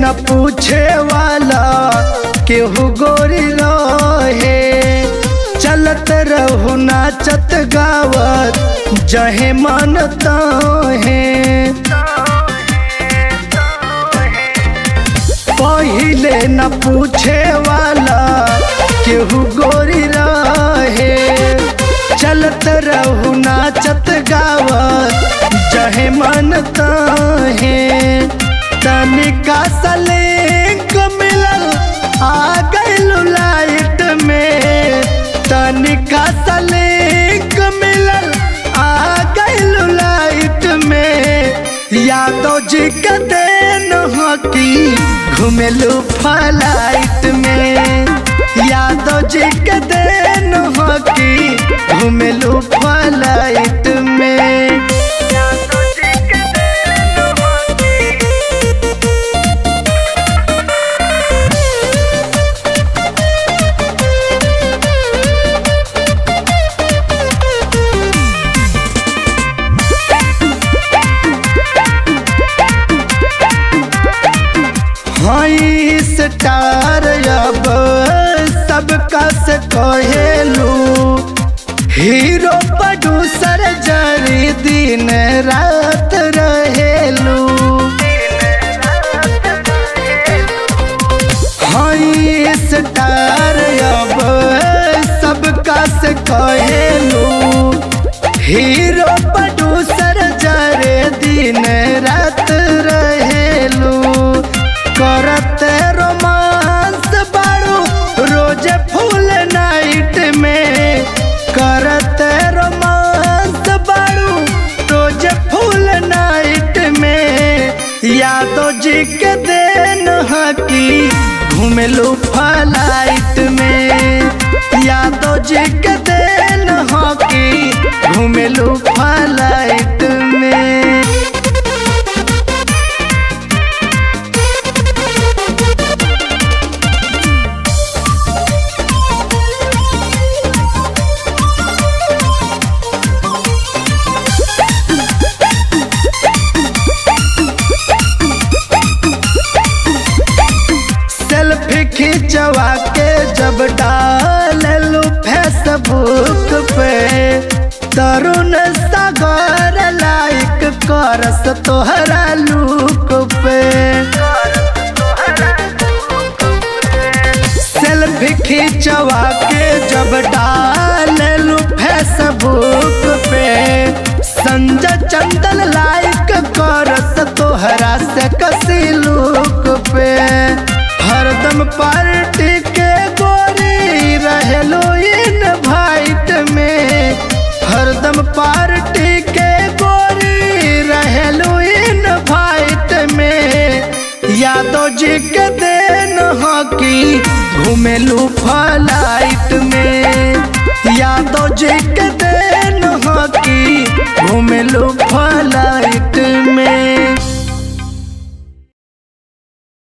न पूछे वाला केहू गोरी रहे चलत रहू नाचत गावत जहे मन तहे पहिले न पूछे वाला केहू गोरी रहे चलत रहू नाचत गावत जहे मन तहे तनिका सलिंक मिलल आ गइलू लाइट में तनिका सलिंक मिलल आ गइलू लाइट में यादव जी के देन हकी घुमेलू फ्लाइट में यादव जी के देन हकी घुमेलू फ्लाइट में हई स्टार अब सबका से कहेलू हीरो प्रोड्यूसर जरी दिन रात रहेलू हई स्टार अब सबका से कहेलू हीरो प्रोड्यूसर जरे दिन रात रहेलू करत रोमांस बाड़ू रोज फुल नाइट में करत रोमांस बाड़ू रोज फुल नाइट में यादव जी के देन हकी घूमेलू फ्लाइट में यादव जी के देन हकी घूमेलू फ्लाइट में सेल्फी खिंचवा के जब डालू फेसबुक पे तरुण सागर लाइक करस तोहरा लुक पे सेल्फी खिंचवा के जब डालू फेसबुक पे संजय चंदन लाइक करस तोहरा से कसी लुक पे हरदम पार्टी के गोरी रहेलो इन भाइट में हरदम पार्टी के गोरी रहेलो इन भाइट में यादव जी के देन हकी घूमेलू फ्लाइट में यादव जी के देन हकी घूमेलू फ्लाइट